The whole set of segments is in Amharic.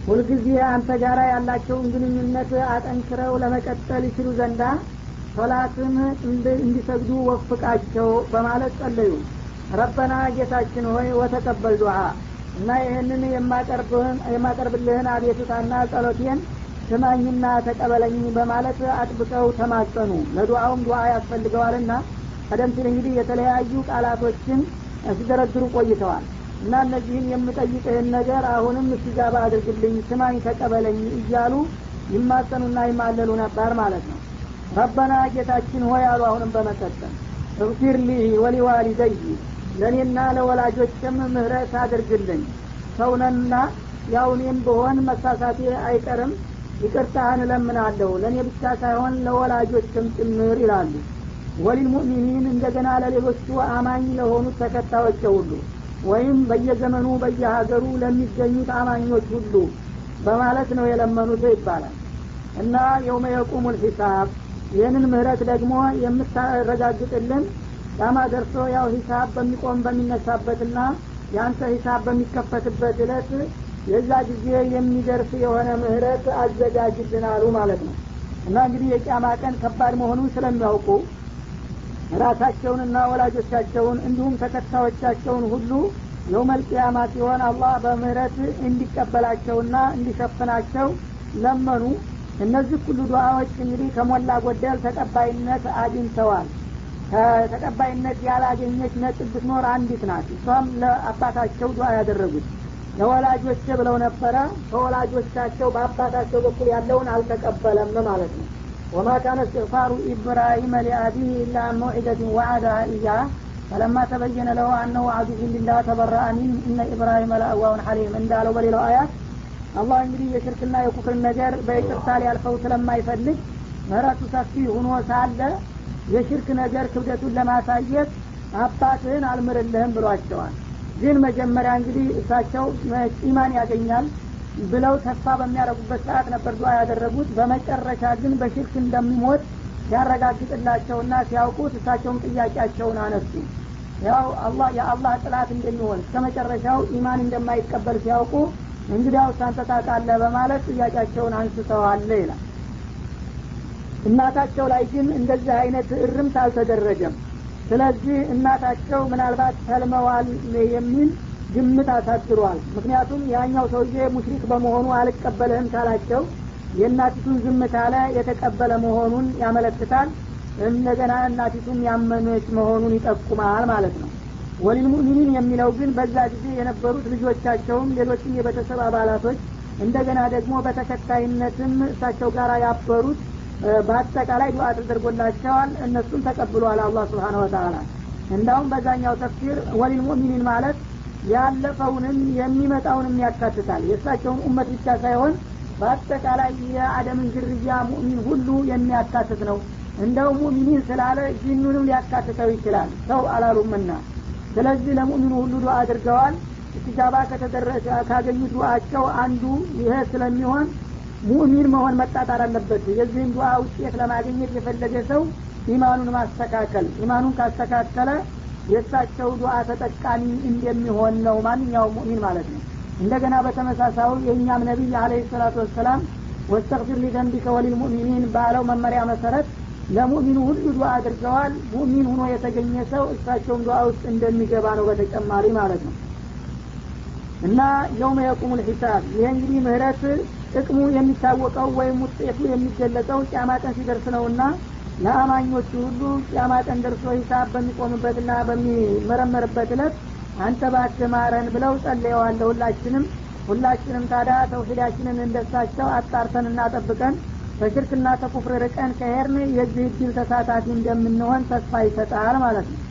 ሁልጊዜ አንተ ጋራ ያላቸውን ግንኙነት አጠንክረው ለመቀጠል ይችሉ ዘንዳ ሶላትን እንዲሰግዱ ወፍቃቸው በማለት ጸለዩ ረበና ጌታችን ሆይ ወተቀበል ዱዓ እና ይህንን የማቀርብልህን አቤቱታና ጸሎቴን ስማኝና ተቀበለኝ በማለት አጥብቀው ተማጸኑ ለዱዓውም ዱዓ ያስፈልገዋልና ቀደም ሲል እንግዲህ የተለያዩ ቃላቶችን ሲደረድሩ ቆይተዋል እና እነዚህን የምጠይቅህን ነገር አሁንም እስቲጃባ አድርግልኝ ስማኝ ተቀበለኝ እያሉ ይማጸኑና ይማለሉ ነበር ማለት ነው ረበና ጌታችን ሆይ አሉ አሁንም በመቀጠል እግፊር ሊ ወሊዋሊደይ ለእኔና ለወላጆችም ምህረት አድርግልኝ ሰውነና ያው እኔም ብሆን መሳሳቴ አይቀርም ይቅርታህን እለምናለሁ ለእኔ ብቻ ሳይሆን ለወላጆችም ጭምር ይላሉ ወሊልሙእሚኒን እንደገና ለሌሎቹ አማኝ ለሆኑት ተከታዮች ሁሉ ወይም በየዘመኑ በየሀገሩ ለሚገኙት አማኞች ሁሉ በማለት ነው የለመኑት ይባላል እና የውመ የቁሙል ሂሳብ ይህንን ምህረት ደግሞ የምታረጋግጥልን ዳማ ደርሶ ያው ሂሳብ በሚቆም በሚነሳበትና የአንተ ሂሳብ በሚከፈትበት እለት የዛ ጊዜ የሚደርስ የሆነ ምህረት አዘጋጅልን አሉ ማለት ነው እና እንግዲህ የቂያማ ቀን ከባድ መሆኑን ስለሚያውቁ ራሳቸውንና ወላጆቻቸውን እንዲሁም ተከታዮቻቸውን ሁሉ የውመል ቂያማ ሲሆን አላህ በምህረት እንዲቀበላቸውና እንዲሸፍናቸው ለመኑ እነዚህ ሁሉ ዱዓዎች እንግዲህ ከሞላ ጎደል ተቀባይነት አግኝተዋል ተቀባይነት ያላገኘች ነጥብ ብትኖር አንዲት ናት እሷም ለአባታቸው ዱዓ ያደረጉት ለወላጆች ብለው ነበረ ከወላጆቻቸው በአባታቸው በኩል ያለውን አልተቀበለም ማለት ነው ወማ ካነ እስትግፋሩ ኢብራሂመ ሊአቢህ ኢላ መውዒደትን ወዓዳሃ ኢያህ ፈለማ ተበየነ ለሁ አነሁ አዱሁ ሊላህ ተበረአ ሚን እነ ኢብራሂመ ለአዋውን ሐሊም እንዳለው በሌላው አያት አላህ እንግዲህ የሽርክና የኩፍርን ነገር በይቅርታ ሊያልፈው ስለማይፈልግ ምህረቱ ሰፊ ሁኖ ሳለ የሽርክ ነገር ክብደቱን ለማሳየት አባትህን አልምርልህም ብሏቸዋል ግን መጀመሪያ እንግዲህ እሳቸው ኢማን ያገኛል ብለው ተስፋ በሚያደረጉበት ሰዓት ነበር ዱዓ ያደረጉት በመጨረሻ ግን በሽርክ እንደሚሞት ሲያረጋግጥላቸውና ሲያውቁት እሳቸውም ጥያቄያቸውን አነሱ ያው አላህ የአላህ ጥላት እንደሚሆን እስከ መጨረሻው ኢማን እንደማይቀበል ሲያውቁ እንግዲያው ሳንተ ታውቃለህ በማለት ጥያቄያቸውን አንስተዋል ይላል እናታቸው ላይ ግን እንደዚህ አይነት እርምት አልተደረገም ስለዚህ እናታቸው ምናልባት ተልመዋል የሚል ግምት አሳድሯል ምክንያቱም ያኛው ሰውዬ ሙሽሪክ በመሆኑ አልቀበልህም ካላቸው የእናቲቱን ዝም ካለ የተቀበለ መሆኑን ያመለክታል እንደገና እናቲቱም ያመነች መሆኑን ይጠቁማል ማለት ነው ወሊልሙእሚኒን የሚለው ግን በዛ ጊዜ የነበሩት ልጆቻቸውም ሌሎችም የቤተሰብ አባላቶች እንደገና ደግሞ በተከታይነትም እሳቸው ጋር ያበሩት በአጠቃላይ ዱዓ ተደርጎላቸዋል እነሱም ተቀብሏል አላህ ስብሓን ወተላ እንዳውም በዛኛው ተፍሲር ወሊልሙእሚኒን ማለት ያለፈውንም የሚመጣውንም ያካትታል የእሳቸውን ኡመት ብቻ ሳይሆን በአጠቃላይ የአደምን ዝርያ ሙእሚን ሁሉ የሚያካትት ነው እንደው ሙእሚኒን ስላለ ጂኑንም ሊያካትተው ይችላል ሰው አላሉምና ስለዚህ ለሙእሚኑ ሁሉ ዱዓ አድርገዋል እስቲጃባ ከተደረሰ ካገኙት ዱዓቸው አንዱ ይሄ ስለሚሆን ሙእሚን መሆን መጣጣር አለበት የዚህን ዱዓ ውጤት ለማግኘት የፈለገ ሰው ኢማኑን ማስተካከል ኢማኑን ካስተካከለ የእሳቸው ዱዓ ተጠቃሚ እንደሚሆን ነው ማንኛውም ሙእሚን ማለት ነው እንደገና በተመሳሳዩ የእኛም ነቢይ አለ ሰላቱ ወሰላም ወስተግፊር ሊዘንቢከ ወሊልሙእሚኒን ባለው መመሪያ መሰረት ለሙእሚኑ ሁሉ ዱዓ አድርገዋል ሙእሚን ሁኖ የተገኘ ሰው እሳቸውም ዱዓ ውስጥ እንደሚገባ ነው በተጨማሪ ማለት ነው እና የውመ የቁሙ ልሒሳብ ይህ እንግዲህ ምህረት ጥቅሙ የሚታወቀው ወይም ውጤቱ የሚገለጸው ቂያማ ቀን ሲደርስ ነውና ለአማኞቹ ሁሉ ቂያማ ቀን ደርሶ ሂሳብ በሚቆምበትና በሚመረመርበት እለት አንተ ባክህ ማረን ብለው ጸልየዋለ ሁላችንም ሁላችንም ታዲያ ተውሂዳችንን እንደሳቸው አጣርተን እናጠብቀን በሽርክና ተኩፍር ርቀን ከሄርን የዚህ እድል ተሳታፊ እንደምንሆን ተስፋ ይሰጣል ማለት ነው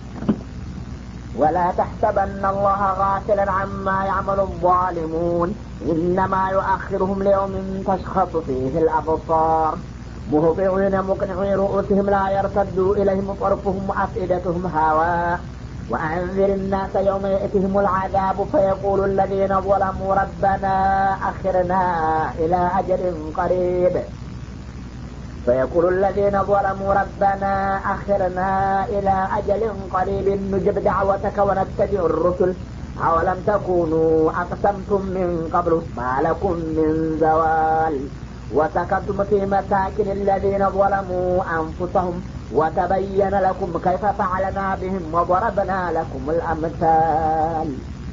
ولا تحسبن الله غافلا عما يعمل الظالمون إنما يؤخرهم ليوم تشخص فيه الأبصار مهطعين مقنعي رؤوسهم لا يرتد إليهم طرفهم وأفئدتهم هواء وأنذر الناس يوم يأتيهم العذاب فيقول الذين ظلموا ربنا أخرنا إلى أجل قريب فيقول الذين ظلموا ربنا أخرنا إلى أجل قريب نجب دعوتك ونتبع الرسل أولم تكونوا أقسمتم من قبل ما لكم من زوال وسكنتم في مساكن الذين ظلموا أنفسهم وتبين لكم كيف فعلنا بهم وضربنا لكم الأمثال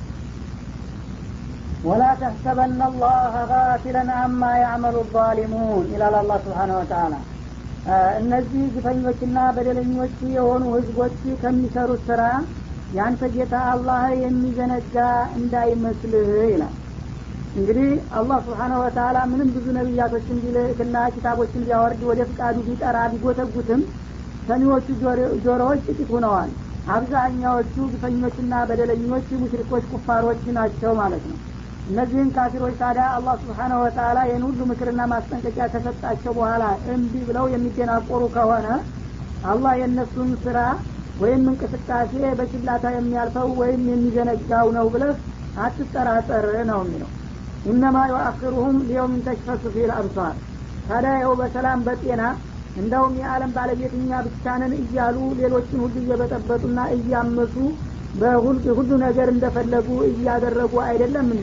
ولا تحسبن الله غافلا عما يعمل الظالمون ይላል አላህ ስብሓን ወተላ እነዚህ ግፈኞችና በደለኞች የሆኑ ህዝቦች ከሚሰሩት ስራ ያንተ ጌታ አላህ የሚዘነጋ እንዳይመስልህ ይላል እንግዲህ አላህ ስብሓነ ወተላ ምንም ብዙ ነቢያቶችን ቢልክና ኪታቦችን ቢያወርድ ወደ ፍቃዱ ቢጠራ ቢጎተጉትም ሰሚዎቹ ጆሮዎች ጥቂት ሁነዋል አብዛኛዎቹ ግፈኞችና በደለኞች ሙሽሪኮች ኩፋሮች ናቸው ማለት ነው እነዚህን ካፊሮች ታዲያ አላህ ስብሓነ ወተላ ይህን ሁሉ ምክርና ማስጠንቀቂያ ከሰጣቸው በኋላ እምቢ ብለው የሚደናቆሩ ከሆነ አላህ የእነሱን ስራ ወይም እንቅስቃሴ በችላታ የሚያልፈው ወይም የሚዘነጋው ነው ብለህ አትጠራጠር ነው የሚለው ኢነማ ዩአክሩሁም ሊየውምን ተሽፈሱ ፊል አብሷር ታዲያ ይኸው በሰላም በጤና እንደውም የዓለም ባለቤት እኛ ብቻንን እያሉ ሌሎችን ሁሉ እየበጠበጡና እያመሱ በሁሉ ነገር እንደፈለጉ እያደረጉ አይደለም እንደ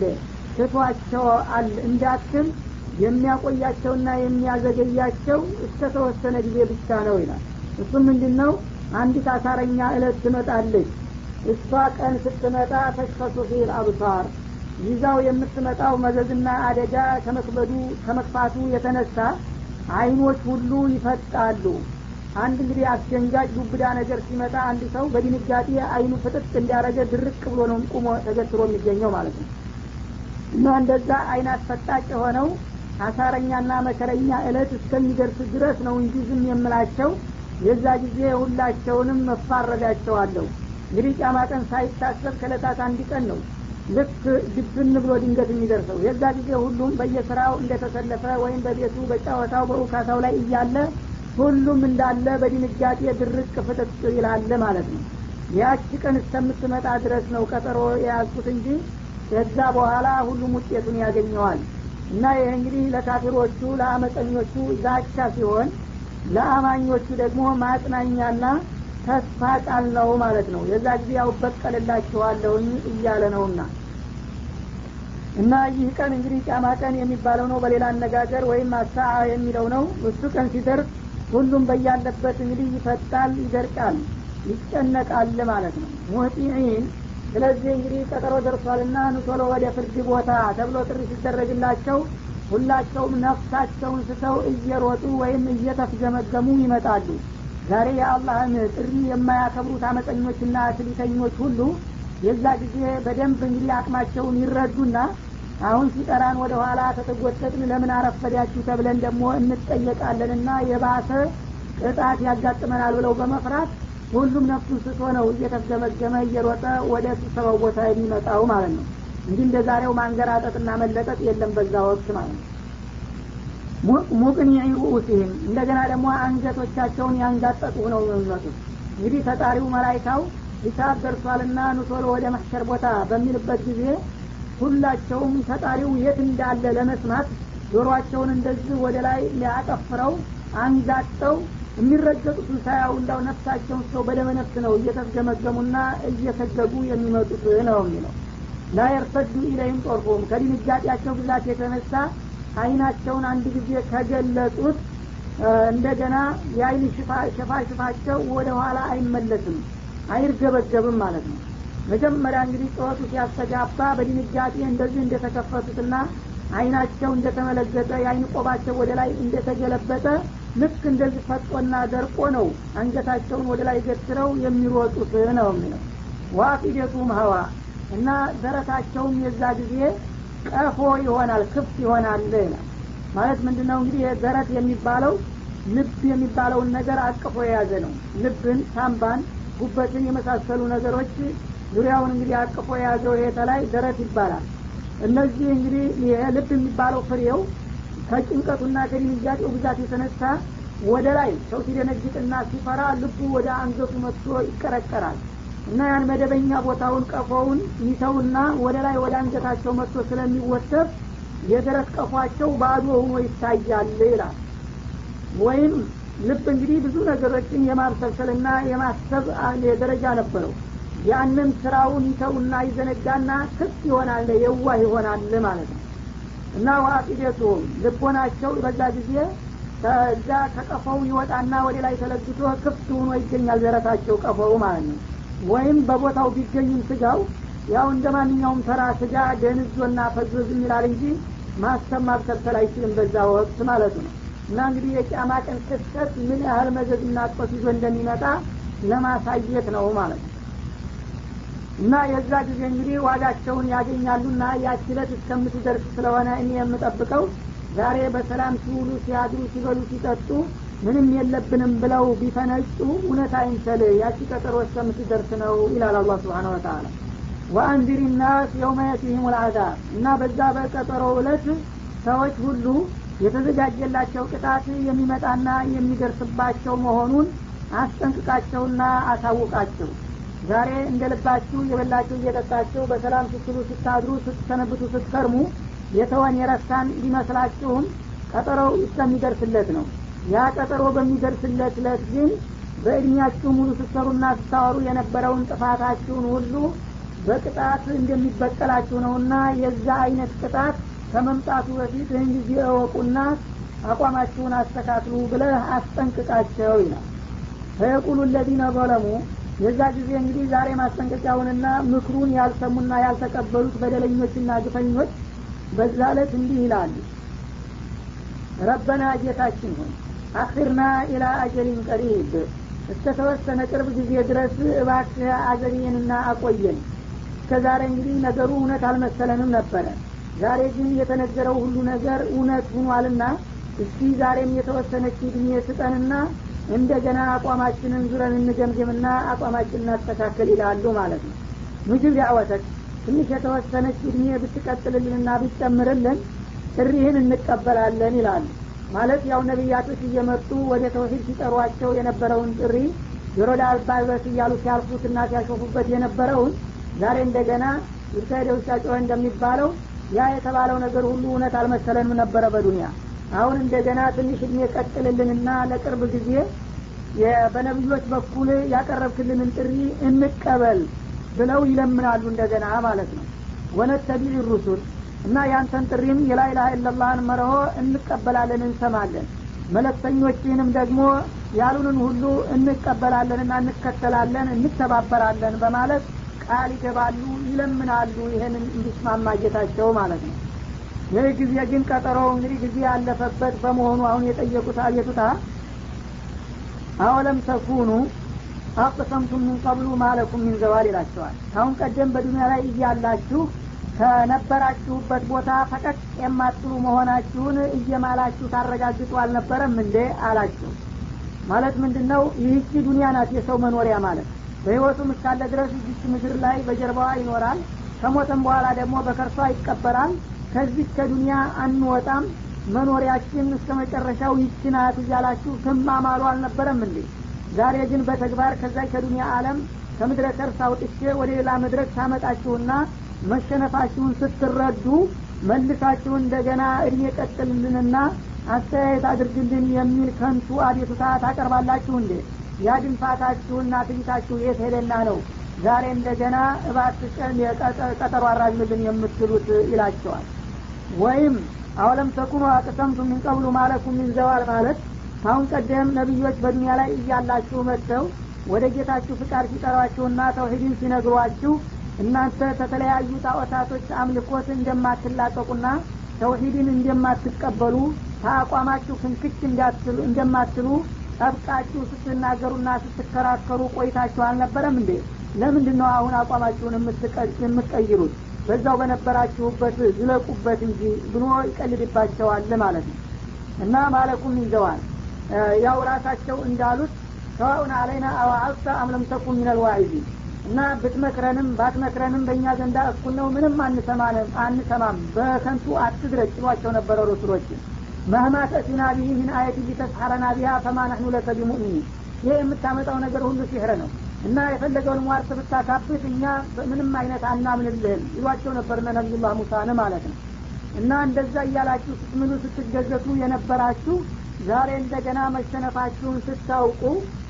ትቷቸዋል እንዳትል የሚያቆያቸውና የሚያዘገያቸው እስከ ተወሰነ ጊዜ ብቻ ነው ይላል እሱም ምንድን ነው አንዲት አሳረኛ እለት ትመጣለች እሷ ቀን ስትመጣ ተሽፈሱ ፊል አብሳር ይዛው የምትመጣው መዘዝና አደጋ ከመክበዱ ከመክፋቱ የተነሳ አይኖች ሁሉ ይፈጣሉ አንድ እንግዲህ አስደንጋጭ ዱብዳ ነገር ሲመጣ አንድ ሰው በድንጋጤ አይኑ ፍጥጥ እንዲያረገ ድርቅ ብሎ ነው ቁሞ ተገትሮ የሚገኘው ማለት ነው እና እንደዛ አይን አስፈጣጭ የሆነው አሳረኛና መከረኛ እለት እስከሚደርስ ድረስ ነው እንጂ ዝም የምላቸው የዛ ጊዜ ሁላቸውንም መፋረዳቸዋለሁ እንግዲህ ጫማ ቀን ሳይታሰብ ከለታት አንድ ቀን ነው ልክ ድብን ብሎ ድንገት የሚደርሰው የዛ ጊዜ ሁሉም በየስራው እንደተሰለፈ ወይም በቤቱ በጫወታው በውካታው ላይ እያለ ሁሉም እንዳለ በድንጋጤ ድርቅ ፍጥጥ ይላለ ማለት ነው ያቺ ቀን እስከምትመጣ ድረስ ነው ቀጠሮ የያዝኩት እንጂ ከዛ በኋላ ሁሉም ውጤቱን ያገኘዋል እና ይህ እንግዲህ ለካፊሮቹ ለአመፀኞቹ ዛቻ ሲሆን ለአማኞቹ ደግሞ ማጽናኛና ተስፋ ቃል ነው ማለት ነው የዛ ጊዜ ያው በቀልላችኋለሁኝ እያለ ነውና እና ይህ ቀን እንግዲህ ጫማ ቀን የሚባለው ነው በሌላ አነጋገር ወይም አሳ የሚለው ነው እሱ ቀን ሲደርስ ሁሉም በያለበት እንግዲህ ይፈጣል ይደርቃል ይጨነቃል ማለት ነው ሙህጢዒን ስለዚህ እንግዲህ ቀጠሮ ደርሷልና ንቶሎ ወደ ፍርድ ቦታ ተብሎ ጥሪ ሲደረግላቸው ሁላቸውም ነፍሳቸውን ስተው እየሮጡ ወይም እየተፍገመገሙ ይመጣሉ ዛሬ የአላህን ጥሪ የማያከብሩት አመፀኞችና ትሊተኞች ሁሉ የዛ ጊዜ በደንብ እንግዲህ አቅማቸውን ይረዱና አሁን ሲጠራን ወደ ኋላ ተተጎተትን ለምን አረፈዳችሁ ተብለን ደግሞ እንጠየቃለንና የባሰ ቅጣት ያጋጥመናል ብለው በመፍራት ሁሉም ነፍሱን ስቶ ነው እየተገመገመ እየሮጠ ወደ ስብሰባው ቦታ የሚመጣው ማለት ነው እንዲህ እንደ ዛሬው ማንገራጠጥና መለጠጥ የለም በዛ ወቅት ማለት ነው ሙቅኒ ሩኡሲህም እንደገና ደግሞ አንገቶቻቸውን ያንጋጠጡ ነው የሚመጡት እንግዲህ ተጣሪው መላይካው ሂሳብ ደርሷልና ኑቶሎ ወደ መሕሸር ቦታ በሚልበት ጊዜ ሁላቸውም ተጣሪው የት እንዳለ ለመስማት ጆሮአቸውን እንደዚህ ወደ ላይ ሊያጠፍረው አንጋጠው የሚረገጡትን ሳያው እንዳው ነፍሳቸውን ሰው በደመ ነፍስ ነው እየተስገመገሙና እየሰገጉ የሚመጡት ነው የሚለው ላ የርተዱ ኢለይም ጦርፎም ከድንጋጤያቸው ብዛት የተነሳ አይናቸውን አንድ ጊዜ ከገለጡት እንደገና የአይን ሽፋሽፋቸው ወደ ኋላ አይመለስም አይርገበገብም ማለት ነው መጀመሪያ እንግዲህ ጩኸቱ ሲያስተጋባ በድንጋጤ እንደዚህ እንደተከፈቱትና አይናቸው እንደተመለገጠ የአይን ቆባቸው ወደ ላይ እንደተገለበጠ ልክ እንደዚህ ፈጦና ደርቆ ነው አንገታቸውን ወደ ላይ ገትረው የሚሮጡት ነው የሚለው ዋፊደቱም ሀዋ እና ደረታቸውም የዛ ጊዜ ቀፎ ይሆናል ክፍት ይሆናል ይላል ማለት ምንድን ነው እንግዲህ ደረት የሚባለው ልብ የሚባለውን ነገር አቅፎ የያዘ ነው ልብን ሳምባን ጉበትን የመሳሰሉ ነገሮች ዙሪያውን እንግዲህ አቅፎ የያዘው ይሄ ላይ ደረት ይባላል እነዚህ እንግዲህ ልብ የሚባለው ፍሬው ከጭንቀቱና ከድንጋጤው ብዛት የተነሳ ወደ ላይ ሰው ሲደነግጥና ሲፈራ ልቡ ወደ አንገቱ መጥቶ ይቀረቀራል እና ያን መደበኛ ቦታውን ቀፎውን ይተውና ወደ ላይ ወደ አንገታቸው መጥቶ ስለሚወሰብ የደረት ቀፏቸው ባዶ ሆኖ ይታያል ይላል ወይም ልብ እንግዲህ ብዙ ነገሮችን የማብሰልሰልና የማሰብ ደረጃ ነበረው ያንን ስራውን ይተውና ይዘነጋና ክፍት ይሆናል የዋህ ይሆናል ማለት ነው እና ዋቂደቱም ልቦናቸው በዛ ጊዜ ከዛ ከቀፈው ይወጣና ወደ ላይ ተለግቶ ክፍት ሆኖ ይገኛል ደረታቸው ቀፈው ማለት ነው ወይም በቦታው ቢገኝም ስጋው ያው እንደ ማንኛውም ተራ ስጋ ደንዞና ፈዞዝ ይላል እንጂ ማሰብ ማብሰልሰል አይችልም በዛ ወቅት ማለት ነው እና እንግዲህ የቂያማ ቀን ክስተት ምን ያህል መዘዝና ጦስ ይዞ እንደሚመጣ ለማሳየት ነው ማለት ነው እና የዛ ጊዜ እንግዲህ ዋጋቸውን ያገኛሉና ያችለት እስከምትደርስ ስለሆነ እኔ የምጠብቀው ዛሬ በሰላም ሲውሉ ሲያድሩ ሲበሉ ሲጠጡ ምንም የለብንም ብለው ቢፈነጩ እውነት አይንሰል ያቺ ቀጠሮ እስከምትደርስ ነው ይላል አላ ስብሓን ወተላ ወአንዚር ናስ የውመ የቲህም ልአዛብ እና በዛ በቀጠሮ እለት ሰዎች ሁሉ የተዘጋጀላቸው ቅጣት የሚመጣና የሚደርስባቸው መሆኑን አስጠንቅቃቸውና አሳውቃቸው ዛሬ እንደ ልባችሁ የበላችሁ እየጠጣችሁ በሰላም ስትሉ ስታድሩ ስትሰነብቱ ስትከርሙ የተወን የረሳን ሊመስላችሁም ቀጠሮው እስከሚደርስለት ነው ያ ቀጠሮ በሚደርስለት ለት ግን በእድሜያችሁ ሙሉ ስትሰሩና ስታወሩ የነበረውን ጥፋታችሁን ሁሉ በቅጣት እንደሚበቀላችሁ ነውና የዛ አይነት ቅጣት ከመምጣቱ በፊት ይህን ጊዜ እወቁና አቋማችሁን አስተካክሉ ብለህ አስጠንቅቃቸው ይላል ፈየቁሉ ለዚነ ዘለሙ የዛ ጊዜ እንግዲህ ዛሬ ማስጠንቀቂያውንና ምክሩን ያልሰሙና ያልተቀበሉት በደለኞችና ግፈኞች በዛ ዕለት እንዲህ ይላሉ ረበና ጌታችን ሆይ አክርና ኢላ አጀሊን ቀሪብ እስከ ተወሰነ ቅርብ ጊዜ ድረስ እባክህ አዘግየንና አቆየን እስከ ዛሬ እንግዲህ ነገሩ እውነት አልመሰለንም ነበረ ዛሬ ግን የተነገረው ሁሉ ነገር እውነት ሁኗልና እስቲ ዛሬም የተወሰነች እድሜ ስጠንና እንደገና አቋማችንን ዙረን እንገምግምና አቋማችን እናስተካከል ይላሉ ማለት ነው ምግብ ዳዕወተክ ትንሽ የተወሰነች እድሜ ብትቀጥልልንና ብትጨምርልን ጥሪህን እንቀበላለን ይላሉ ማለት ያው ነቢያቶች እየመጡ ወደ ተውሂድ ሲጠሯቸው የነበረውን ጥሪ ጆሮ ዳልባልበስ እያሉ ሲያልፉትና ሲያሾፉበት የነበረውን ዛሬ እንደገና ይካሄደ ውሻ ጮኸ እንደሚባለው ያ የተባለው ነገር ሁሉ እውነት አልመሰለንም ነበረ በዱንያ አሁን እንደገና ትንሽ እድሜ ቀጥልልንና ለቅርብ ጊዜ በነቢዮች በኩል ያቀረብክልንን ጥሪ እንቀበል ብለው ይለምናሉ እንደገና ማለት ነው ወነተቢዕ ሩሱል እና ያንተን ጥሪም የላይላህ ኢለላህን መርሆ እንቀበላለን እንሰማለን መለክተኞችህንም ደግሞ ያሉንን ሁሉ እንቀበላለንና እንከተላለን እንተባበራለን በማለት ቃል ይገባሉ ይለምናሉ ይህንን እንዲስማማ ጌታቸው ማለት ነው ይህ ጊዜ ግን ቀጠሮ እንግዲህ ጊዜ ያለፈበት በመሆኑ አሁን የጠየቁት አቤቱታ አወለም ተኩኑ አቅሰምቱም ምን ቀብሉ ማለኩም ሚን ዘዋል ይላቸዋል ካሁን ቀደም በዱኒያ ላይ እያላችሁ ከነበራችሁበት ቦታ ፈቀቅ የማትሉ መሆናችሁን እየማላችሁ ታረጋግጡ አልነበረም እንዴ አላቸው ማለት ምንድን ነው ይህቺ ዱኒያ ናት የሰው መኖሪያ ማለት በህይወቱም እስካለ ድረስ እዚች ምድር ላይ በጀርባዋ ይኖራል ከሞተም በኋላ ደግሞ በከርሷ ይቀበራል ከዚህ ከዱኒያ አንወጣም መኖሪያችን እስከ መጨረሻው ይችናት እያላችሁ ትማማሉ አልነበረም እንዴ ዛሬ ግን በተግባር ከዛ ከዱኒያ አለም ከምድረ ከርስ አውጥቼ ወደ ሌላ መድረክ ታመጣችሁና መሸነፋችሁን ስትረዱ መልሳችሁ እንደገና እድሜ ቀጥልልንና አስተያየት አድርግልን የሚል ከንቱ አቤቱታ ታቀርባላችሁ እንዴ ያ ድንፋታችሁና ትቢታችሁ የት ሄደና ነው ዛሬ እንደገና እባትቀን ቀጠሮ አራዝምልን የምትሉት ይላቸዋል ወይም አወለም ተኩኑ አቅሰምቱ ምን ቀብሉ ማለኩም ምን ዘዋል ማለት ካሁን ቀደም ነቢዮች በዱኒያ ላይ እያላችሁ መጥተው ወደ ጌታችሁ ፍቃድ ሲጠሯችሁና ተውሂድን ሲነግሯችሁ እናንተ ከተለያዩ ጣዖታቶች አምልኮት እንደማትላቀቁና ተውሂድን እንደማትቀበሉ ከአቋማችሁ ፍንክች እንደማትሉ ጠብቃችሁ ስትናገሩና ስትከራከሩ ቆይታችሁ አልነበረም እንዴ ለምንድን ነው አሁን አቋማችሁን የምትቀይሩት በዛው በነበራችሁበት ዝለቁበት እንጂ ብሎ ይቀልድባቸዋል ማለት ነው እና ማለኩም ይዘዋል ያው ራሳቸው እንዳሉት ሰዋኡን አለይና አዋአልተ አምለም ተኩን ሚነል ዋዒዚን እና ብትመክረንም ባትመክረንም በእኛ ዘንዳ እኩል ነው ምንም አንሰማንም አንሰማም በከንቱ አትድረጭ ይሏቸው ነበረ ረሱሎችን መህማ ተእቲና ቢህ ምን አየት ሊተስሐረና ቢሃ ፈማ ነሕኑ ለከ ቢሙእሚኒን ይህ የምታመጣው ነገር ሁሉ ሲሕር ነው እና የፈለገውን ሟርት ብታካብት እኛ ምንም አይነት አናምንልህም ይሏቸው ነበርነ ነቢዩላህ ሙሳን ማለት ነው እና እንደዛ እያላችሁ ስትምሉ ስትገዘቱ የነበራችሁ ዛሬ እንደገና መሸነፋችሁን ስታውቁ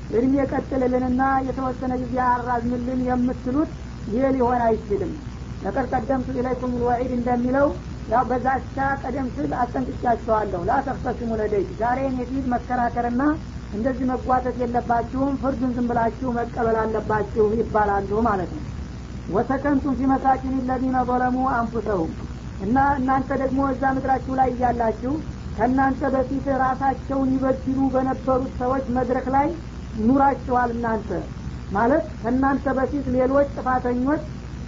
እድሜ ቀጥልልንና የተወሰነ ጊዜ አራዝምልን የምትሉት ይህ ሊሆን አይችልም ለቀድ ቀደምቱ ኢለይኩም ልወዒድ እንደሚለው ያው በዛቻ ቀደም ስል አስጠንቅቻቸዋለሁ ላተክተሲሙ ለደይት ዛሬ እኔ ፊት መከራከርና እንደዚህ መጓተት የለባችሁም ፍርዱን ዝም ብላችሁ መቀበል አለባችሁ ይባላሉ ማለት ነው ወሰከንቱም ፊ መሳኪን ለዚነ ظለሙ አንፉሰሁም እና እናንተ ደግሞ እዛ ምድራችሁ ላይ እያላችሁ ከእናንተ በፊት ራሳቸውን ይበድሉ በነበሩት ሰዎች መድረክ ላይ ኑራችኋል እናንተ ማለት ከእናንተ በፊት ሌሎች ጥፋተኞች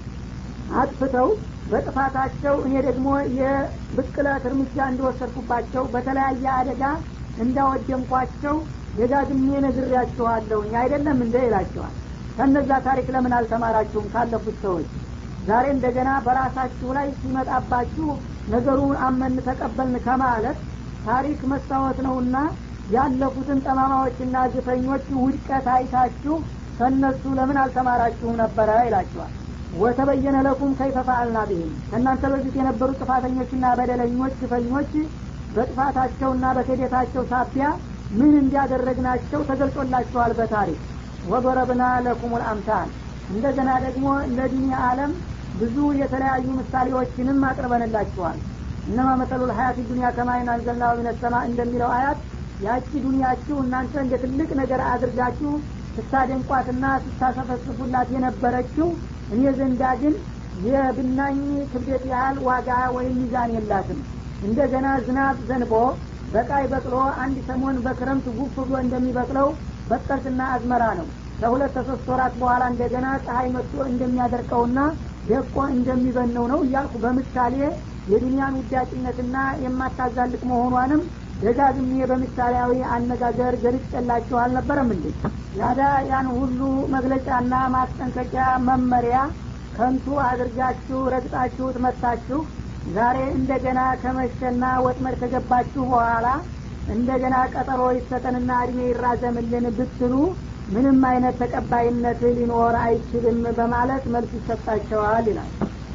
አጥፍተው በጥፋታቸው እኔ ደግሞ የብቅለት እርምጃ እንደወሰድኩባቸው በተለያየ አደጋ እንዳወደምኳቸው ደጋግሜ ነግሬያችኋለሁኝ አይደለም እንደ ይላቸዋል ከነዛ ታሪክ ለምን አልተማራችሁም ካለፉት ሰዎች ዛሬ እንደገና በራሳችሁ ላይ ሲመጣባችሁ ነገሩን አመን ተቀበልን ከማለት ታሪክ መስታወት ነውና ያለፉትን ጠማማዎችና ግፈኞች ውድቀት አይታችሁ ከእነሱ ለምን አልተማራችሁም ነበረ ይላቸዋል ወተበየነ ለኩም ከይፈ ፈአልና ቢህም ከእናንተ በፊት የነበሩ ጥፋተኞችና በደለኞች ግፈኞች በጥፋታቸውና በክህደታቸው ሳቢያ ምን እንዲያደረግናቸው ተገልጾላቸዋል በታሪክ ወበረብና ለኩም ልአምሳል እንደገና ደግሞ ለዲኒ አለም ብዙ የተለያዩ ምሳሌዎችንም አቅርበንላችኋል እነማ መሰሉ ልሀያት ዱኒያ ከማይን አንዘልናው ሚነሰማ እንደሚለው አያት ያቺ ዱኒያችሁ እናንተ እንደ ትልቅ ነገር አድርጋችሁ ስታደንቋትና ስታሰፈስፉላት የነበረችው እኔ ዘንዳ ግን የብናኝ ክብደት ያህል ዋጋ ወይም ሚዛን የላትም እንደገና ዝናብ ዘንቦ በቃይ በቅሎ አንድ ሰሞን በክረምት ጉፍ ብሎ እንደሚበቅለው በቀልትና አዝመራ ነው ከሁለት ከሶስት ወራት በኋላ እንደገና ፀሐይ መጥቶ እንደሚያደርቀውና ደቆ እንደሚበነው ነው እያልኩ በምሳሌ የዱንያን ውዳቂነትና የማታዛልቅ መሆኗንም ደጋግሜ በምሳሌያዊ አነጋገር ገልጬላችሁ አልነበረም እንዴ ያዳ ያን ሁሉ መግለጫና ማስጠንቀቂያ መመሪያ ከንቱ አድርጋችሁ ረግጣችሁት መታችሁ ዛሬ እንደገና ከመሸና ወጥመድ ከገባችሁ በኋላ እንደገና ቀጠሮ ይሰጠንና እድሜ ይራዘምልን ብትሉ ምንም አይነት ተቀባይነት ሊኖር አይችልም በማለት መልስ ይሰጣቸዋል ይላል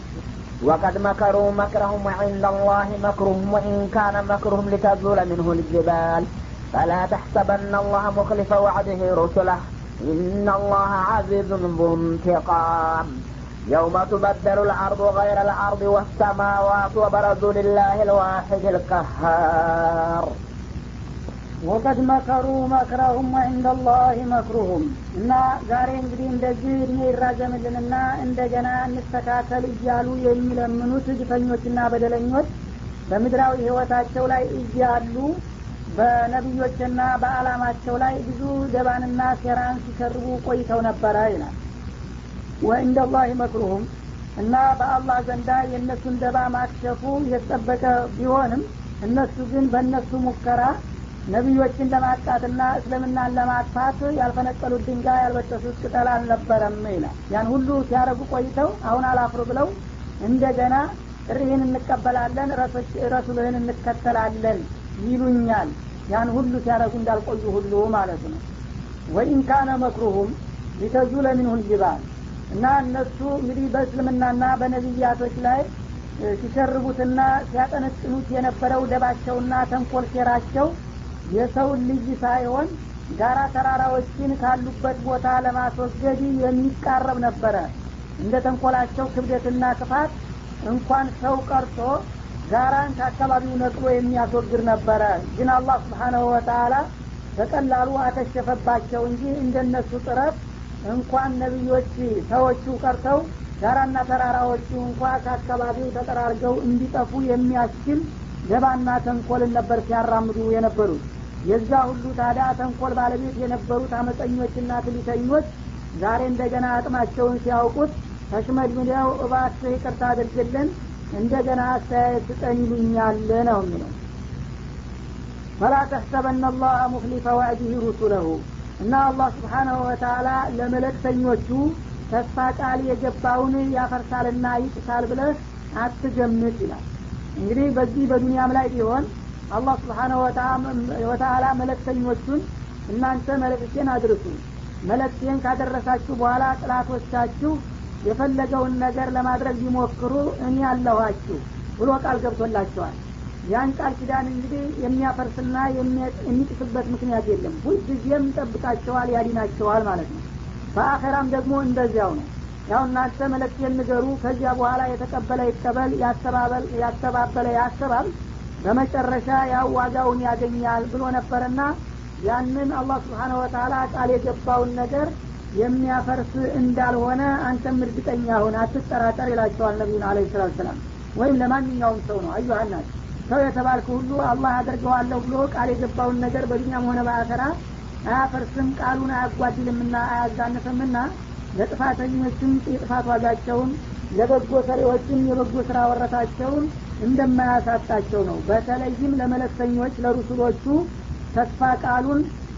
وقد مكروا مكرهم وعند الله مكرهم وإن كان مكرهم لتزول منه الجبال فلا تحسبن الله مخلف وعده رسله إن الله عزيز ذو انتقام يوم تبدل الأرض غير الأرض والسماوات وبرزوا لله الواحد القهار ወቀድ መከሩ መክረሁም ወዕንደ ላህ መክሩሁም እና ዛሬ እንግዲህ እንደዚህ እድሜ ይራዘምልንና እንደገና እንስተካከል እያሉ የሚለምኑት ግፈኞችና በደለኞች በምድራዊ ህይወታቸው ላይ እያሉ በነቢዮችና በአላማቸው ላይ ብዙ ደባንና ሴራን ሲሰርቡ ቆይተው ነበረ ይላል ወዕንደ ላህ መክሩሁም እና በአላህ ዘንዳ የእነሱን ደባ ማክሸፉ የተጠበቀ ቢሆንም እነሱ ግን በእነሱ ሙከራ ነቢዮችን ለማጥቃትና እስልምናን ለማጥፋት ያልፈነቀሉት ድንጋይ ያልበጠሱት ቅጠል አልነበረም ይላል ያን ሁሉ ሲያደረጉ ቆይተው አሁን አላፍሩ ብለው እንደገና ጥሪህን እንቀበላለን ረሱልህን እንከተላለን ይሉኛል ያን ሁሉ ሲያደረጉ እንዳልቆዩ ሁሉ ማለት ነው ወኢን ካነ መክሩሁም ሊተዙለ ሚንሁ ልጅባል እና እነሱ እንግዲህ በእስልምናና በነቢያቶች ላይ ሲሸርቡትና ሲያጠነጥኑት የነበረው ደባቸውና ተንኮል ሴራቸው የሰውን ልጅ ሳይሆን ጋራ ተራራዎችን ካሉበት ቦታ ለማስወገድ የሚቃረብ ነበረ እንደ ተንኮላቸው ክብደትና ክፋት እንኳን ሰው ቀርቶ ጋራን ከአካባቢው ነቅሎ የሚያስወግድ ነበረ ግን አላህ ስብሓናሁ ወተላ በቀላሉ አከሸፈባቸው እንጂ እንደነሱ ጥረት እንኳን ነቢዮች ሰዎቹ ቀርተው ጋራና ተራራዎቹ እንኳ ከአካባቢው ተጠራርገው እንዲጠፉ የሚያስችል ገባና ተንኮልን ነበር ሲያራምዱ የነበሩት የዛ ሁሉ ታዲያ ተንኮል ባለቤት የነበሩት አመፀኞችና ትሊተኞች ዛሬ እንደገና አቅማቸውን ሲያውቁት ተሽመድምደው እባክህ ይቅርታ አድርግልን እንደገና አስተያየት ስጠን ይሉኛል ነው የሚለው ፈላ ተሕሰበና አላህ ሙክሊፈ ዋዕዲህ ሩሱለሁ እና አላህ ስብሓናሁ ወተላ ለመለክተኞቹ ተስፋ ቃል የገባውን ያፈርሳልና ይጥሳል ብለህ አትገምት ይላል እንግዲህ በዚህ በዱንያም ላይ ቢሆን አላህ ስብሓነሁ ወተአላ መለክተኞቹን እናንተ መልእክቴን አድርሱ መልእክቴን ካደረሳችሁ በኋላ ጥላቶቻችሁ የፈለገውን ነገር ለማድረግ ቢሞክሩ እኔ አለኋችሁ ብሎ ቃል ገብቶላቸዋል ያን ቃል ኪዳን እንግዲህ የሚያፈርስና የሚጥስበት ምክንያት የለም ሁልጊዜም ጠብቃቸዋል ያዲናቸዋል ማለት ነው በአኸራም ደግሞ እንደዚያው ነው ያው እናንተ መለክት ንገሩ ከዚያ በኋላ የተቀበለ ይቀበል ያስተባበለ ያስተባል በመጨረሻ ያው ዋጋውን ያገኛል ብሎ ነበርና ያንን አላህ ስብሓነሁ ወተላ ቃል የገባውን ነገር የሚያፈርስ እንዳልሆነ አንተም እርግጠኛ ሁን አትጠራጠር ይላቸዋል ነቢዩን አለ ሰላት ሰላም ወይም ለማንኛውም ሰው ነው አዩሀናት ሰው የተባልክ ሁሉ አላህ አደርገዋለሁ ብሎ ቃል የገባውን ነገር በዱኛም ሆነ በአኸራ አያፈርስም ቃሉን አያጓድልምና አያዛንፍምና ለጥፋተኞችም የጥፋት ዋጋቸውን ለበጎ ሰሪዎችም የበጎ ስራ ወረታቸውን እንደማያሳጣቸው ነው በተለይም ለመለክተኞች ለሩሱሎቹ ተስፋ ቃሉን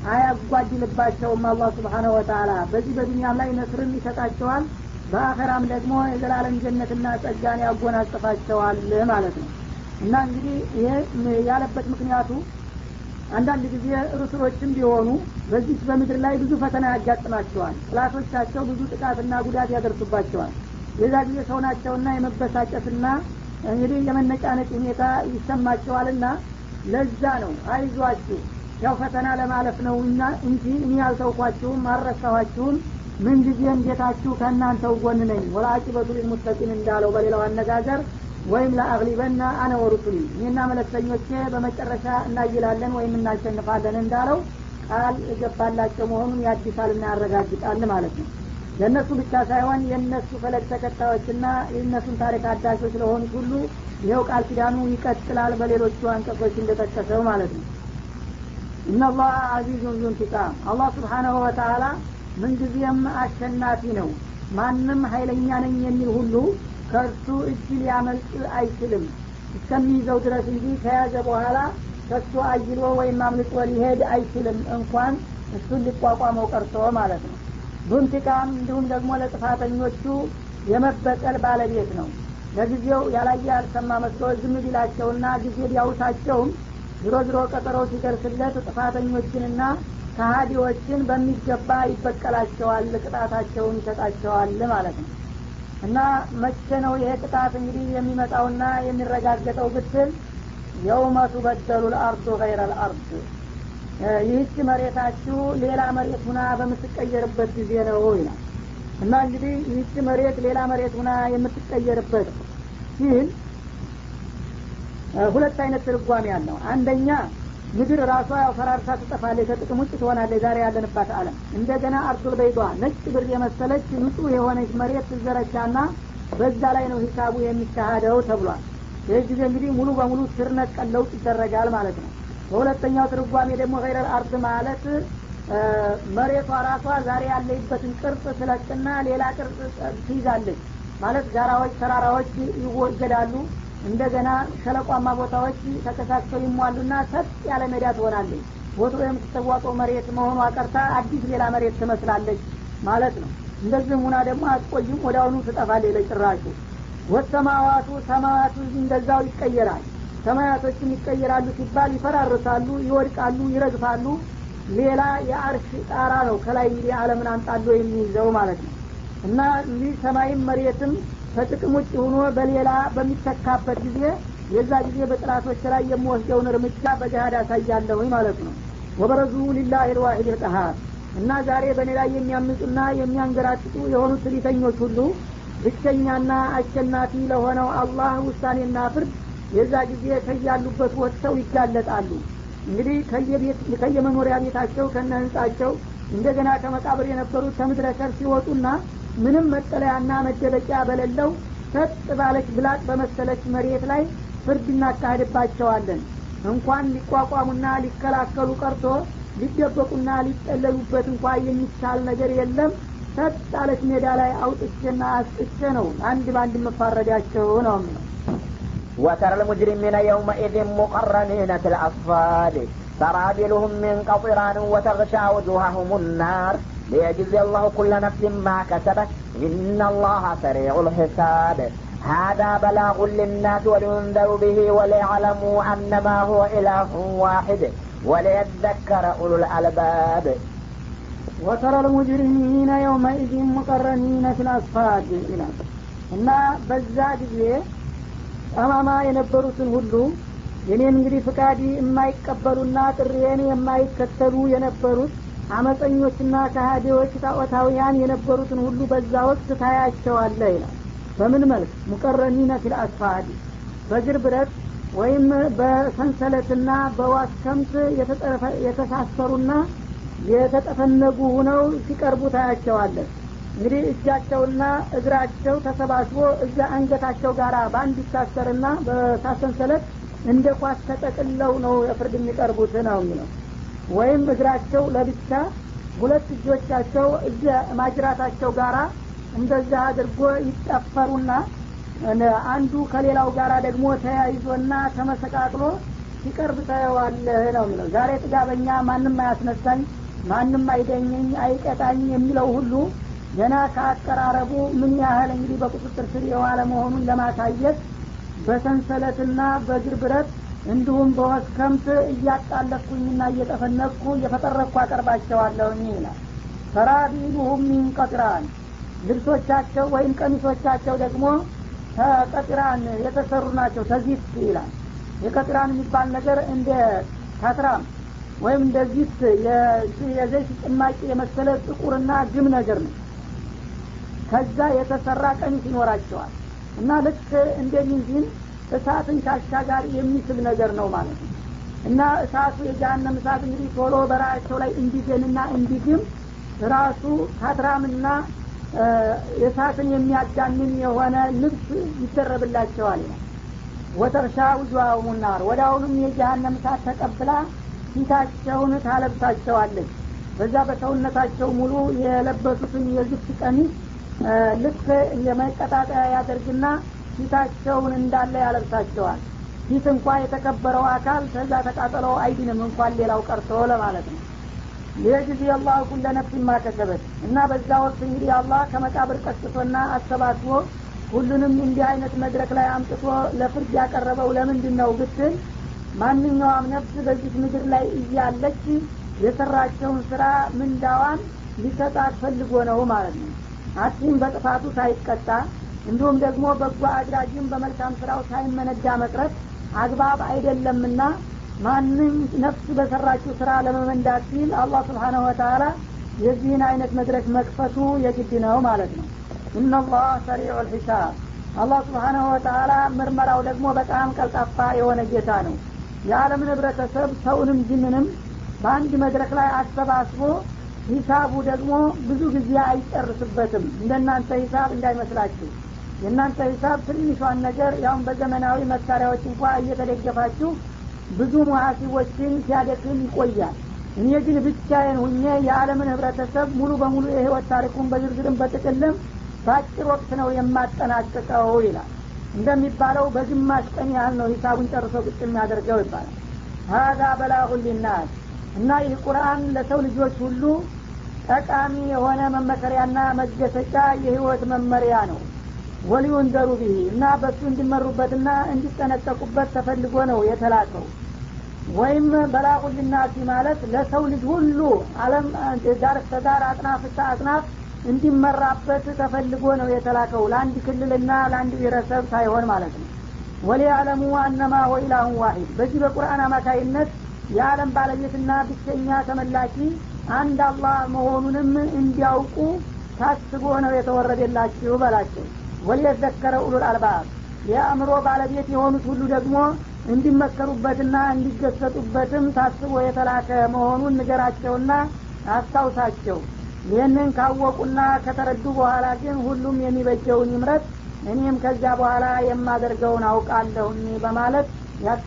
አያጓድልባቸውም አላህ ስብሓነሁ ወተላ በዚህ በዱኒያም ላይ ነስርን ይሰጣቸዋል በአኸራም ደግሞ የዘላለም ጀነትና ጸጋን ያጎናጽፋቸዋል ማለት ነው እና እንግዲህ ይሄ ያለበት ምክንያቱ አንዳንድ ጊዜ ሩስሎችም ቢሆኑ በዚህ በምድር ላይ ብዙ ፈተና ያጋጥማቸዋል ጥላቶቻቸው ብዙ ጥቃትና ጉዳት ያደርሱባቸዋል የዛ ጊዜ ሰው ናቸውና የመበሳጨትና እንግዲህ የመነጫነጭ ሁኔታ ይሰማቸዋልና ለዛ ነው አይዟችሁ ያው ፈተና ለማለፍ ነው እንጂ እኔ ያልተውኳችሁም አልረሳኋችሁም ምን ጊዜም ጌታችሁ ከእናንተው ጎን ነኝ ወላቂበቱ ሊልሙተቂን እንዳለው በሌላው አነጋገር ወይም ለአግሊበና አነ ወሩሱሊ እኔና መለክተኞቼ በመጨረሻ እናይላለን ወይም እናሸንፋለን እንዳለው ቃል እገባላቸው መሆኑን ያድሳልና ያረጋግጣል ማለት ነው ለእነሱ ብቻ ሳይሆን የእነሱ ፈለግ ተከታዮችና የእነሱን ታሪክ አዳሾች ለሆኑት ሁሉ ይኸው ቃል ኪዳኑ ይቀጥላል በሌሎቹ አንቀጾች እንደጠቀሰው ማለት ነው እነላህ አዚዙን ዙንቲቃም አላህ ስብሓናሁ ወተላ ምንጊዜም አሸናፊ ነው ማንም ሀይለኛ ነኝ የሚል ሁሉ ከእርሱ እጅ ሊያመልጥ አይችልም እስከሚይዘው ድረስ እንጂ ከያዘ በኋላ ከሱ አይሎ ወይም አምልጦ ሊሄድ አይችልም እንኳን እሱን ሊቋቋመው ቀርቶ ማለት ነው ዱንቲቃም እንዲሁም ደግሞ ለጥፋተኞቹ የመበቀል ባለቤት ነው ለጊዜው ያላየ ያልሰማ መስሎ ዝም ቢላቸውና ጊዜ ቢያውሳቸውም ዝሮ ዝሮ ቀጠሮ ሲደርስለት ጥፋተኞችንና ከሀዲዎችን በሚገባ ይበቀላቸዋል ቅጣታቸውን ይሰጣቸዋል ማለት ነው እና መቼ ነው ይሄ ቅጣት እንግዲህ የሚመጣውና የሚረጋገጠው ብትል የውመ ቱበደሉ ልአርዱ ገይረ ልአርድ ይህች መሬታችሁ ሌላ መሬት ሁና በምትቀየርበት ጊዜ ነው ይላል እና እንግዲህ ይህች መሬት ሌላ መሬት ሁና የምትቀየርበት ሲል ሁለት አይነት ትርጓሜ ያለው አንደኛ ምድር ራሷ ያው ፈራርሳ ትጠፋለች ከጥቅም ውጭ ትሆናለች ዛሬ ያለንባት አለም እንደገና አርሱል በይዷ ነጭ ብር የመሰለች ንጹህ የሆነች መሬት ትዘረቻና በዛ ላይ ነው ሂሳቡ የሚካሄደው ተብሏል ይህ ጊዜ እንግዲህ ሙሉ በሙሉ ስር ነቀል ለውጥ ይደረጋል ማለት ነው በሁለተኛው ትርጓሜ ደግሞ ገይረል አርድ ማለት መሬቷ ራሷ ዛሬ ያለይበትን ቅርጽ ስለቅና ሌላ ቅርጽ ትይዛለች ማለት ጋራዎች ተራራዎች ይወገዳሉ እንደገና ሸለቋማ ቦታዎች ተከሳክተው ይሟሉና ሰጥ ያለ ሜዳ ትሆናለች ቦቶ የምትተዋቀው መሬት መሆኗ ቀርታ አዲስ ሌላ መሬት ትመስላለች ማለት ነው እንደዚህም ሁና ደግሞ አትቆይም ወደ አሁኑ ትጠፋለች ለጭራሹ ወሰማዋቱ ሰማያቱ እንደዛው ይቀየራል ሰማያቶችም ይቀየራሉ ሲባል ይፈራርሳሉ ይወድቃሉ ይረግፋሉ ሌላ የአርሽ ጣራ ነው ከላይ እንግዲህ አለምን አንጣሎ የሚይዘው ማለት ነው እና እንዲህ ሰማይም መሬትም ከጥቅም ውጭ ሆኖ በሌላ በሚተካበት ጊዜ የዛ ጊዜ በጥላቶች ላይ የምወስደውን እርምጃ በገሃድ አሳያለሁኝ ማለት ነው ወበረዙ ሊላህ ልዋሂድ ልቀሃር እና ዛሬ በእኔ ላይ የሚያምፁና የሚያንገራጥጡ የሆኑት ትዕቢተኞች ሁሉ ብቸኛና አሸናፊ ለሆነው አላህ ውሳኔና ፍርድ የዛ ጊዜ ከያሉበት ወጥተው ይጋለጣሉ እንግዲህ ከየመኖሪያ ቤታቸው ከነ ህንጻቸው እንደገና ከመቃብር የነበሩት ከምድረ ከር ሲወጡና ምንም መጠለያና መደበቂያ በሌለው ሰጥ ባለች ብላጥ በመሰለች መሬት ላይ ፍርድ እናካሄድባቸዋለን እንኳን ሊቋቋሙና ሊከላከሉ ቀርቶ ሊደበቁና ሊጠለሉበት እንኳ የሚቻል ነገር የለም ሰጥ አለች ሜዳ ላይ አውጥቼና አስጥቼ ነው አንድ በአንድ መፋረዳቸው ነው የሚለው وترى المجرمين يومئذ مقرنين في الأصفاد سرابيلهم من قطران وتغشى وجوههم النار ليجزي الله كل نفس ما كسبت إن الله سريع الحساب هذا بلاغ للناس ولينذروا به وليعلموا أنما هو إله واحد وليذكر أولو الألباب وترى المجرمين يومئذ مقرنين في الأصفاد እና በዛ ጊዜ ጠማማ የነበሩትን ሁሉ የኔን እንግዲህ ፍቃድ የማይቀበሉና ጥሪዬን የማይከተሉ የነበሩት አመፀኞችና ከሃዲዎች ጣዖታውያን የነበሩትን ሁሉ በዛ ወቅት ታያቸዋለ ይላል በምን መልክ ሙቀረኒነ ፊል አስፋድ በእግር ብረት ወይም በሰንሰለትና በዋስከምት የተሳሰሩና የተጠፈነጉ ሁነው ሲቀርቡ ታያቸዋለን እንግዲህ እጃቸውና እግራቸው ተሰባስቦ እዛ አንገታቸው ጋር በአንድ ይታሰርና በሳሰንሰለት እንደ ኳስ ተጠቅለው ነው የፍርድ የሚቀርቡት ነው የሚለው ወይም እግራቸው ለብቻ ሁለት እጆቻቸው እዚ ማጅራታቸው ጋራ እንደዛ አድርጎ ይጠፈሩና አንዱ ከሌላው ጋራ ደግሞ ተያይዞና ተመሰቃቅሎ ሲቀርብ ታየዋለህ ነው የሚለው ዛሬ ጥጋበኛ ማንም አያስነሳኝ ማንም አይደኘኝ አይቀጣኝ የሚለው ሁሉ ገና ከአቀራረቡ ምን ያህል እንግዲህ በቁጥጥር ስር የዋለ መሆኑን ለማሳየት በሰንሰለትና በእግር ብረት እንዲሁም በወስከምት እያጣለኩኝና እየጠፈነኩ እየፈጠረኩ አቀርባቸዋለሁኝ ይላል ፈራቢሉሁም ሚን ቀጥራን ልብሶቻቸው ወይም ቀሚሶቻቸው ደግሞ ከቀጥራን የተሰሩ ናቸው ተዚት ይላል የቀጥራን የሚባል ነገር እንደ ካትራም ወይም እንደ ዚት የዘይት ጭማቂ የመሰለ ጥቁርና ግም ነገር ነው ከዛ የተሰራ ቀሚስ ይኖራቸዋል እና ልክ እንደ ሚንዚን እሳትን ከአሻጋሪ የሚስብ ነገር ነው ማለት ነው እና እሳቱ የጃሃንም እሳት እንግዲህ ቶሎ በራሳቸው ላይ እንዲገንና እንዲግም ራሱ ካትራምና እሳትን የሚያጋንን የሆነ ልብስ ይደረብላቸዋል ይላል ወተርሻ ውጅዋሁሙ ናር ወደ አሁኑም የጃሃንም እሳት ተቀብላ ፊታቸውን ታለብሳቸዋለች በዛ በሰውነታቸው ሙሉ የለበሱትን የዝፍት ቀሚስ ልክ የመቀጣጠያ ያደርግና ፊታቸውን እንዳለ ያለብሳቸዋል ፊት እንኳ የተከበረው አካል ከዛ ተቃጠለው አይድንም እንኳን ሌላው ቀርቶ ለማለት ነው ሊየጅዚ አላሁ ኩለ ነፍሲን ማከሰበት እና በዛ ወቅት እንግዲህ አላህ ከመቃብር ቀስቶና አሰባስቦ ሁሉንም እንዲህ አይነት መድረክ ላይ አምጥቶ ለፍርድ ያቀረበው ለምንድን ነው ብትል ማንኛውም ነፍስ በዚህ ምድር ላይ እያለች የሰራቸውን ስራ ምንዳዋን ሊሰጣት ፈልጎ ነው ማለት ነው አቲም በጥፋቱ ሳይቀጣ እንዲሁም ደግሞ በጎ አድራጊም በመልካም ስራው ሳይመነዳ መቅረት አግባብ አይደለምና ማንም ነፍስ በሰራችው ስራ ለመመንዳት ሲል አላህ ስብሓነሁ ወተላ የዚህን አይነት መድረክ መክፈቱ የግድ ነው ማለት ነው ኢናላህ ሰሪዑ ልሒሳብ አላህ ስብሓነሁ ወተላ ምርመራው ደግሞ በጣም ቀልጣፋ የሆነ ጌታ ነው የዓለምን ህብረተሰብ ሰውንም ጅንንም በአንድ መድረክ ላይ አሰባስቦ ሂሳቡ ደግሞ ብዙ ጊዜ አይጨርስበትም እንደናንተ ሂሳብ እንዳይመስላችሁ የእናንተ ሂሳብ ትንሿን ነገር ያሁን በዘመናዊ መሳሪያዎች እንኳ እየተደገፋችሁ ብዙ ሙሀሲቦችን ሲያደክም ይቆያል እኔ ግን ብቻዬን ሁኜ የዓለምን ህብረተሰብ ሙሉ በሙሉ የህይወት ታሪኩን በዝርዝርም በጥቅልም በአጭር ወቅት ነው የማጠናቅቀው ይላል እንደሚባለው በግማሽ ቀን ያህል ነው ሂሳቡን ጨርሶ ቁጭ የሚያደርገው ይባላል ሀዛ በላሁ ሊናስ እና ይህ ቁርአን ለሰው ልጆች ሁሉ ጠቃሚ የሆነ መመከሪያና መገሰጫ የህይወት መመሪያ ነው ወሊዩንደሩ ብሂ እና በእሱ እንዲመሩበትና እንዲጠነቀቁበት ተፈልጎ ነው የተላከው ወይም በላቁ ሊናሲ ማለት ለሰው ልጅ ሁሉ አለም ዳር እስከ ዳር አጥናፍ እስከ አጥናፍ እንዲመራበት ተፈልጎ ነው የተላከው ለአንድ ክልልና ለአንድ ብሔረሰብ ሳይሆን ማለት ነው ወሊያለሙ አነማ ወኢላሁን ዋሂድ በዚህ በቁርአን አማካይነት የዓለም ባለቤትና ብቸኛ ተመላኪ አንድ አላህ መሆኑንም እንዲያውቁ ታስቦ ነው የተወረደላችሁ በላቸው ወሊየዘከረ ኡሉል አልባብ የአእምሮ ባለቤት የሆኑት ሁሉ ደግሞ እንዲመከሩበትና እንዲገሰጡበትም ታስቦ የተላከ መሆኑን ንገራቸውና አስታውሳቸው ይህንን ካወቁና ከተረዱ በኋላ ግን ሁሉም የሚበጀውን ይምረት እኔም ከዚያ በኋላ የማደርገውን አውቃለሁኝ በማለት